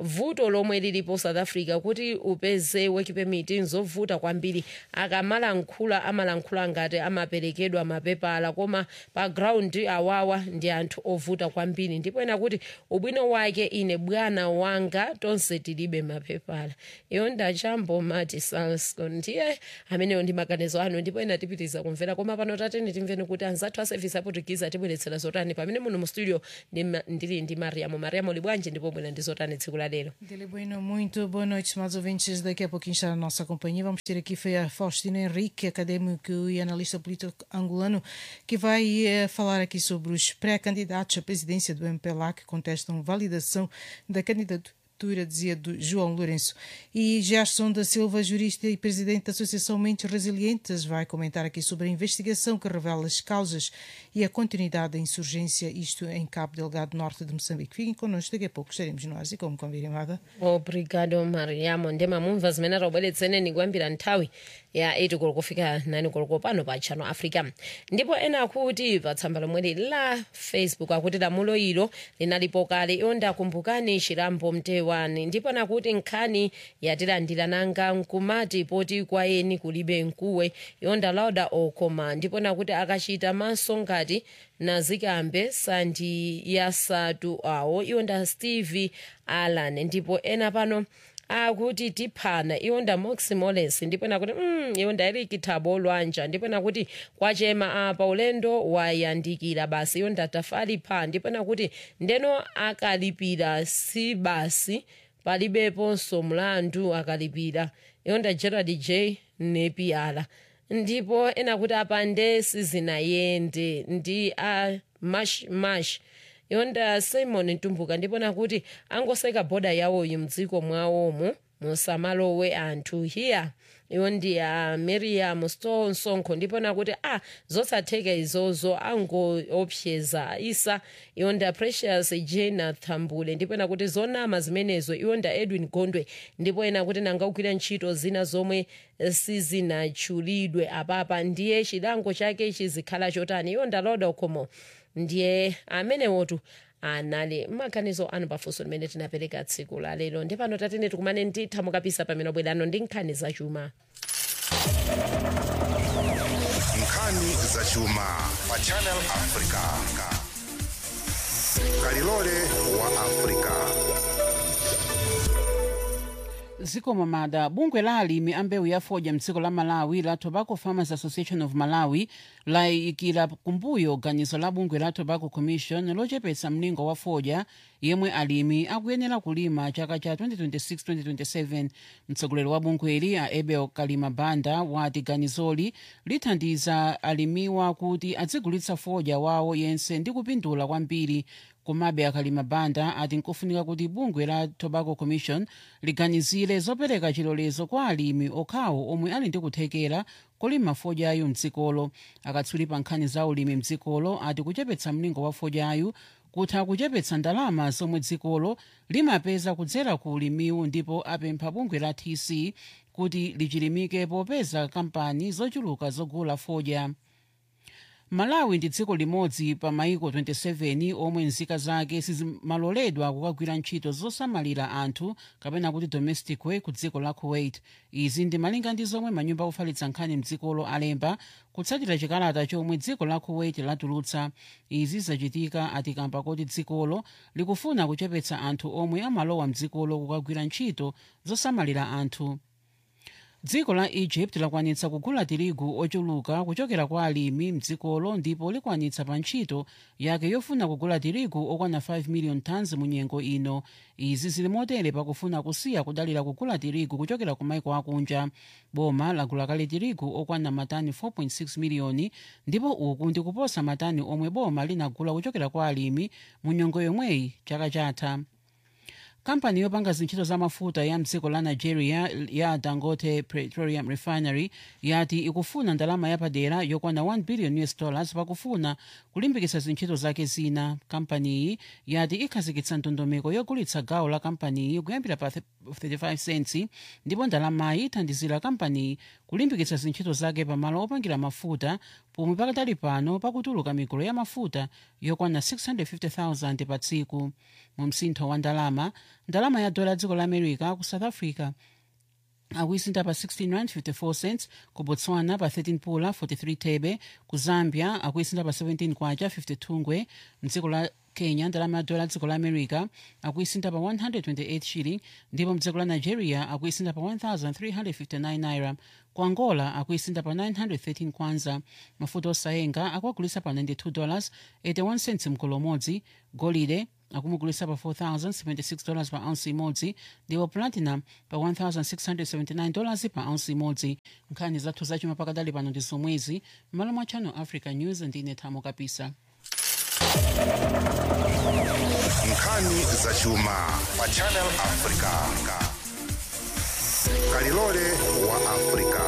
vuto lomwe lilipo south africa kuti upeze work permit nzovuta kwambiri akamalankhula amalankhula ngati amaperekedwa mapepala koma pa ground awawa ndi anthu ovuta kwambiri ndipo ena kuti ubwino wake ine bwana wanga tonse tilibe mapepala iyo ndachambo mati salscon ndiye ameneyo ndi maganizo anu ndipo ena tipitiza kumvera koma pano tateni timveni kuti anzathu a service aportugize atibweretsera zotani pamene muno mu studio ndima- ndili ndi mariamo mariamo libwanji ndipo bwera ndi zotani tsiku la lero Dele Bueno, muito boa noite, estimados ouvintes. Daqui a pouquinho está a nossa companhia. Vamos ter aqui foi a Faustina Henrique, académico e analista político angolano, que vai eh, falar aqui sobre os pré-candidatos à presidência do MPLA que contestam validação da candidatura dizia do João Lourenço. E Gerson da Silva, jurista e presidente da Associação Mentes Resilientes, vai comentar aqui sobre a investigação que revela as causas e a continuidade da insurgência, isto em Cabo Delgado, norte de Moçambique. Fiquem connosco, daqui a pouco estaremos nós e como combinado. obrigado mariamo ndi mamumva zimene tabweretseneni kuyambira nthawi ya 8 koloko kufika 9 koloko pano pa channel africa ndipo ena akuti pa tsamba lomweli la facebook akuti lamulo ilo linalipo kale iwo ndakumbukani chilambo mtewani ndipo nakuti nkhani yatilandira nanga nkumati poti kwa eni kulibe mkuwe iwo ndalauda okoma ndipo nakuti akachita maso ngati nazikambe sandi yasatu awo iwo nda steve allan ndipo ena pano akuti tiphana iwo nda moximoles ndipo nakuti mm, iwo nda eric thabo lwanja ndipo nakuti kwachema apa ulendo wayandikira basi iwo nda tafali pha ndipo nakuti ndeno akalipira si basi palibeponso mlandu akalipira iwo nda gerald j nepiala ndipo ena kuti apande sizinayende ndi a mash mash yonda simon ntumbuka ndipo nakuti angoseka bhoda yawoyi mdziko mwawomo musamalowe anthu hiya iwo ndi a miriam sonkho ndipo nakuti a ah, zosatheka izozo angoopseza isa iwo nda precious jena thambule ndipo nakuti zonama zimenezo iwo nda edwin gondwe ndipo ena kuti nanga ugwira ntchito zina zomwe sizinatchulidwe apapa ndiye chilango chake chizikhala chotani iwo nda loda ukhomo ndiye amenewotu anali maganizo anu pafunso limene tinapereka tsiku la lero ndi pano tatene tikumane nditha mukapisa pamene bwerano ndi nkhani zachuma nkhani zachuma pa channel africa kalilole wa africa zikomo mada bungwe la alimi a mbewu ya fodya mdziko la malawi la tobacco farmers association of malawi layikira kumbuyo ganizo la bungwe la tobacco commission lochepetsa mlingo wa fodya yemwe alimi akuyenera kulima chaka cha 2026-2027 mtsogoleri wa bungweli a abel kalima banda wati ganizoli lithandiza alimiwa kuti adzigulitsa fodya wawo yense ndi kupindula kwambiri komabe akalima banda ati nkofunika kuti bungwe la tobacco commission liganizire zopereka chilolezo kwa alimi okhawo omwe ali ndi kuthekera kolima fodyayu mdzikolo akatswiri pa nkhani za ulimi mdzikolo ati kuchepetsa mlingo wa fodyayu kutha kuchepetsa ndalama zomwe dzikolo limapeza kudzera ku ulimiwu ndipo apempha bungwe la tc kuti lichilimike popeza kampani zochuluka zogula fodya malawi ndi dziko limodzi pa maiko 27 omwe nzika zake sizimaloledwa kukagwira ntchito zosamalira anthu kapena kuti domestic way ku dziko la kuwait izi ndi malinga ndi zomwe manyumba ofalitsa nkhani mdzikolo alemba kutsatira chikalata chomwe dziko la kuwait latulutsa izi zachitika atikamba kuti dzikolo likufuna kuchepetsa anthu omwe amalowa mdzikolo kukagwira ntchito zosamalira anthu dziko la egypt lakwanitsa kugula tirigu ochuluka kuchokera kwa alimi mdzikolo ndipo likwanitsa pa ntchito yake yofuna kugula tirigu okwana 5 million tons mu nyengo ino izi zili motere pakufuna kusiya kudalira kugula tirigu kuchokera ku maiko akunja boma lagula kale tirigu okwana matani 4.6 miliyoni ndipo uku ndi kuposa matani omwe boma linagula kuchokera kwa alimi mu nyengo yomweyi chaka chatha kampani yopanga zintchito za mafuta ya mdziko la nigeria ya dangote petroleum refinery yati ikufuna ndalama yapadera yokwana 1 billion us dollars pakufuna kulimbikitsa zintchito zake zina kampaniyi yati ikhazikitsa ndondomeko yogulitsa gawo la kampaniyi kuyambira pa 35 cents ndipo ndalamayi ithandizira kampaniyi kulimbikitsa zintchito zake pamalo opangira mafuta pomwe pakadali pano pakutuluka migolo ya mafuta yokwana 650,000 pa tsiku mu msintho wa ndalama ndalama ya dola dziko la america ku south africa akuisinta pa 16 rand 54 cents ku botswana pa 13 pula 43 thebe ku zambia akuisinta pa 17 kwacha 52 ngwe mdziko la kenya ndalama ya dola dziko la america akuisinta pa 128 shilling ndipo mdziko la nigeria akuisinta pa 1359 naira ku angola akuisinta pa 913 kwanza mafuta osayenga akuagulisa pa 92 dollars 81 cents mgolo umodzi golide akumugulisa pa 4,076 dollars pa ounce imodzi ndipo platinum pa 1,679 dollars pa ounce imodzi nkhani zathu zachuma pakadali pano ndi zomwezi m'malo mwa channel africa news ndine thamo kapisa nkhani zachuma pa channel africa kalilole wa africa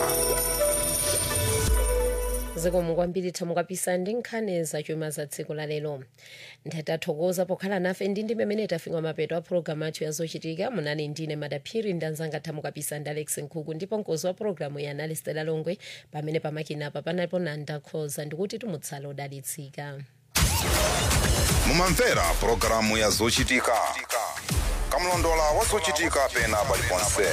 zikomo kwambiri thamo kapisa ndi nkhani zachuma za tsiku la lero ndathokoza pokhala nafe ndi ndi mmene tafika mapeto a pologalamu athu yazochitika munali ndine madaphiri ndi anzanga thamo kapisa ndi alex nkhuku ndipo mkozi wa pologalamu ya anali stela longwe pamene pamakinapa panalipo nanda khoza ndikuti tumutsala odalitsika mumamvera pulogalamu ya zochitika kamlondola wa zochitika pena paliponse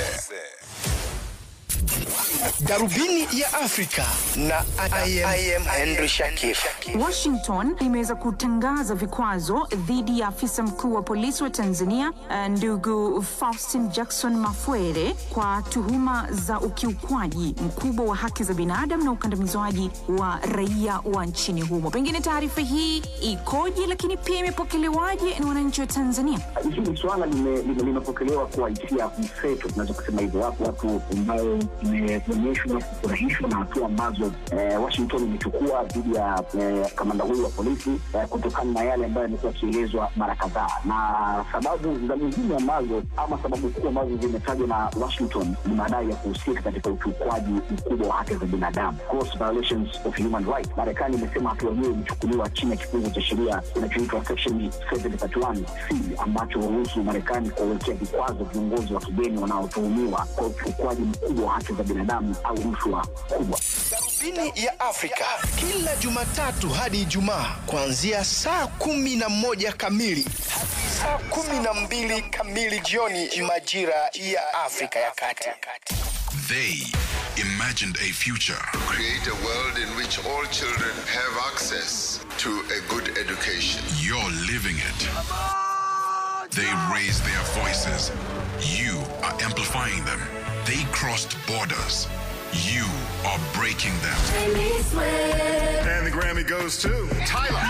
darubini ya afrika na I am, I am henry shakif Washington imeweza kutangaza vikwazo dhidi ya afisa mkuu wa polisi wa Tanzania eh, ndugu Faustin Jackson Mafwere kwa tuhuma za ukiukwaji mkubwa wa haki za binadamu na ukandamizwaji wa raia wa nchini humo. Pengine taarifa hii ikoje, lakini pia imepokelewaje na wananchi wa Tanzania? hili swala lime- lime- limepokelewa kwa hisia mseto, tunaweza kusema hivyo. Wapo watu ambao imeonyeshwa kufurahishwa na hatua ambazo eh, Washington imechukua dhidi ya eh, kamanda huyu wa polisi eh, kutokana na yale ambayo yamekuwa yakielezwa mara kadhaa, na sababu za muhimu ambazo ama sababu kuu ambazo zimetajwa na Washington ni madai ya kuhusika katika ukiukwaji mkubwa wa haki za binadamu, gross violations of human rights. Marekani imesema hatua hiyo imechukuliwa chini ya kifungu cha sheria kinachoitwa section 731 C ambacho huruhusu Marekani kuwawekea vikwazo viongozi wa kigeni wanaotuhumiwa kwa ukiukwaji mkubwa wa haki za binadamu au rushwa kubwa. darubini ya afrika kila jumatatu hadi ijumaa kuanzia saa kumi na moja kamili hadi saa kumi na mbili kamili jioni majira ya afrika ya kati They imagined a future. Create a world in which all children have access to a good education. You're living it. They raised their voices. You are amplifying them. They crossed borders. You are breaking them. And the Grammy goes to Tyler.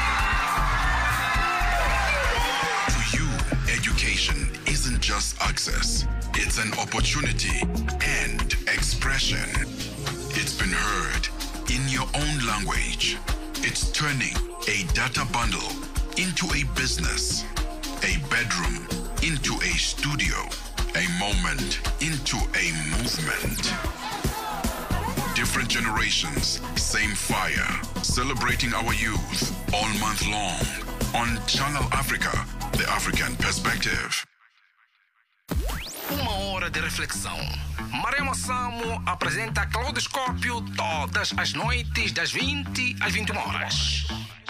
To you, education isn't just access, it's an opportunity and expression. It's been heard in your own language. It's turning a data bundle into a business, a bedroom into a studio, a moment into a movement. Different generations, same fire. Celebrating our youth all month long on Channel Africa, the African perspective. Uma hora de reflexão. Marema Samo apresenta Claudoscópio todas as noites das 20 às 21 horas.